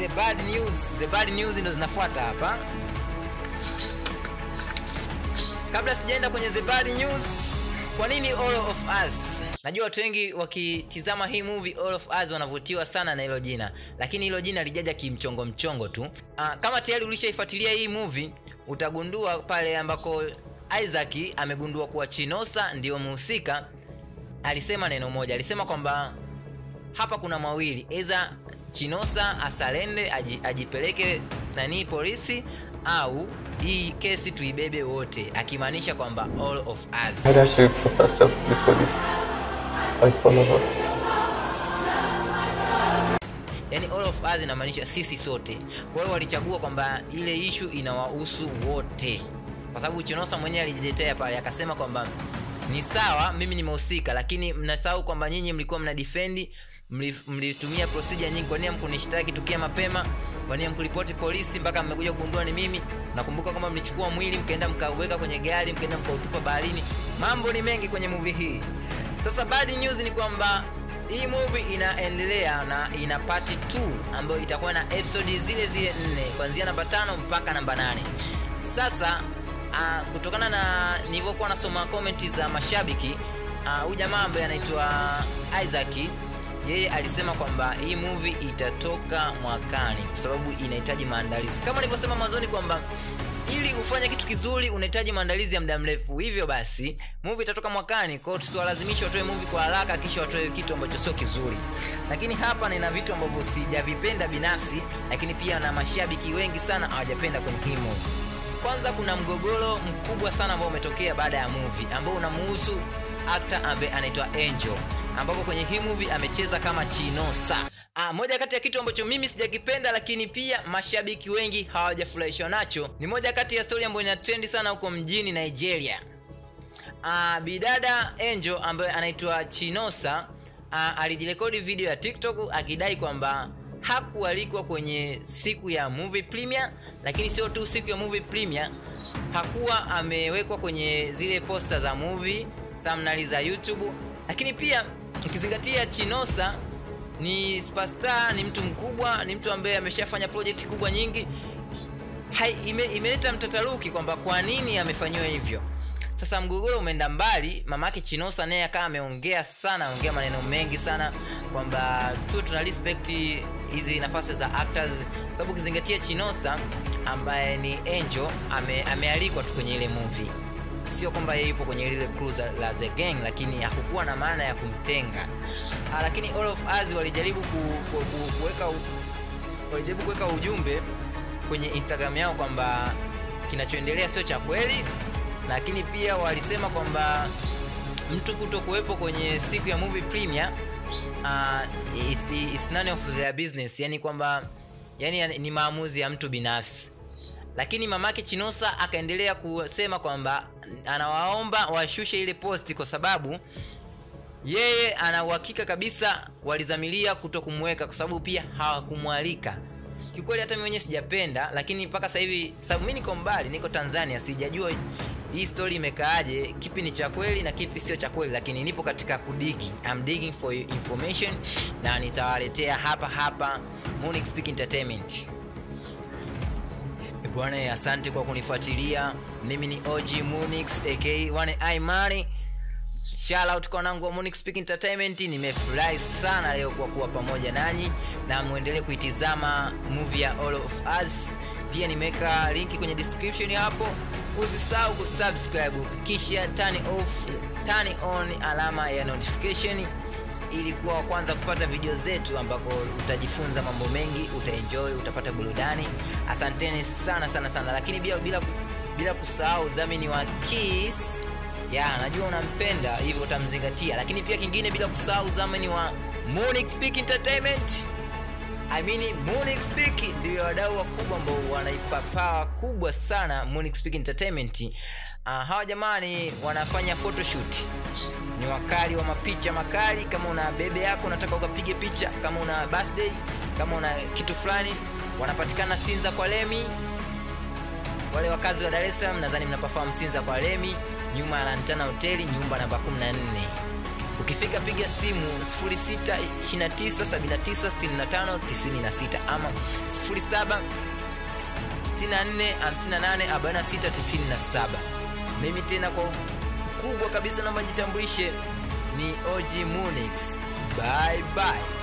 the bad news the bad news ndo zinafuata hapa kabla sijaenda kwenye the bad news kwa nini all of us najua watu wengi wakitizama hii movie all of us wanavutiwa sana na hilo jina lakini hilo jina lijaja kimchongo mchongo tu uh, kama tayari ulishaifuatilia hii movie utagundua pale ambako isaac amegundua kuwa chinosa ndio mhusika alisema neno moja alisema kwamba hapa kuna mawili eza chinosa asalende aji, ajipeleke nanii polisi au hii kesi tuibebe wote akimaanisha kwamba all of us Either she reports herself to the police or it's all of us. yani all of us inamaanisha sisi sote kwa hiyo walichagua kwamba ile ishu inawahusu wote kwa sababu chinosa mwenyewe alijitetea pale akasema kwamba ni sawa mimi nimehusika lakini mnasahau kwamba nyinyi mlikuwa mna defendi mli- mlitumia procedure nyingi kwa nini mkunishtaki tukia mapema kwa nini mkuripoti polisi mpaka mmekuja kugundua ni mimi nakumbuka kwamba mlichukua mwili mkaenda mkauweka kwenye gari mkaenda mkautupa baharini mambo ni mengi kwenye movie hii sasa bad news ni kwamba hii movie inaendelea na ina part 2 ambayo itakuwa na episode zile zile nne kuanzia namba tano mpaka namba nane sasa uh, kutokana na nilivyokuwa nasoma komenti za mashabiki huyu uh, jamaa ambaye anaitwa isaac yeye alisema kwamba hii movie itatoka mwakani kwa sababu inahitaji maandalizi kama nilivyosema mwanzoni kwamba ili ufanye kitu kizuri unahitaji maandalizi ya muda mrefu hivyo basi movie itatoka mwakani kwao tusiwalazimisha watoe movie kwa haraka kisha watoe kitu ambacho sio kizuri lakini hapa nina vitu ambavyo sijavipenda binafsi lakini pia na mashabiki wengi sana hawajapenda kwenye hii movie kwanza kuna mgogoro mkubwa sana ambao umetokea baada ya movie ambao unamuhusu actor ambaye anaitwa angel ambapo kwenye hii movie amecheza kama chinosa ah, moja kati ya kitu ambacho mimi sijakipenda lakini pia mashabiki wengi hawajafurahishwa nacho ni moja kati ya stori ambayo ina trendi sana huko mjini nigeria uh, bidada angel ambaye anaitwa chinosa uh, alijirekodi video ya tiktok akidai kwamba hakualikwa kwenye siku ya movie premiere lakini sio tu siku ya movie premiere hakuwa amewekwa kwenye zile posta za movie thumbnail za youtube lakini pia ukizingatia chinosa ni superstar ni mtu mkubwa ni mtu ambaye ameshafanya project kubwa nyingi hai, ime, imeleta mtataruki kwamba kwa nini amefanyiwa hivyo sasa mgogoro umeenda mbali mamake chinosa naye akawa ameongea sana ameongea maneno mengi sana kwamba tu tuna respect hizi nafasi za actors sababu ukizingatia chinosa ambaye ni angel ame, amealikwa tu kwenye ile movie sio kwamba yeye yupo kwenye lile crew za- la the gang lakini hakukuwa na maana ya kumtenga ah, lakini all of us walijaribu ku, ku, ku, kuweka u- walijaribu kuweka ujumbe kwenye instagram yao kwamba kinachoendelea sio cha kweli lakini pia walisema kwamba mtu kuto kuwepo kwenye siku ya movie premiere uh, it's, it's none of their business yani kwamba yani ni maamuzi ya mtu binafsi lakini mamake chinosa akaendelea kusema kwamba anawaomba washushe ile posti kwa sababu yeye ana uhakika kabisa walizamilia kuto kumweka kwa sababu pia hawakumwalika kiukweli hata mi mwenyewe sijapenda lakini mpaka sasa hivi sababu mi niko mbali niko tanzania sijajua hii story imekaaje kipi ni cha kweli na kipi sio cha kweli lakini nipo katika kudigi I'm digging for your information na nitawaletea hapa hapa Munich Speak Entertainment Eh, bwana eh, asante kwa kunifuatilia mimi ni og munix aka one i money Shout out kwa wanangu wa Munich Speak Entertainment. Nimefurahi sana leo kwa kuwa pamoja nanyi na muendelee kuitizama movie ya All of Us. Pia nimeweka linki kwenye description hapo. Usisahau kusubscribe kisha turn off, turn on alama ya notification ili kuwa wa kwanza kupata video zetu ambako utajifunza mambo mengi, utaenjoy, utapata burudani. Asanteni sana sana sana, lakini bila bila bila kusahau udhamini wa Kiss ya najua unampenda hivyo utamzingatia lakini pia kingine bila kusahau zamani wa Munich Speak Entertainment I mean Munich Speak ndio wadau wakubwa ambao wanaipa power kubwa sana Munich Speak Entertainment uh, hawa jamani wanafanya photoshoot ni wakali wa mapicha makali kama una bebe yako unataka ukapige picha kama una birthday kama una kitu fulani wanapatikana Sinza kwa Lemi wale wakazi wa Dar es Salaam nadhani mnapafahamu Sinza kwa Lemi, nyuma ya Lantana Hoteli, nyumba namba 14. ukifika piga simu 0629796596 ama 07 64584697 mimi tena kwa kubwa kabisa naomba jitambulishe ni og munix bye bye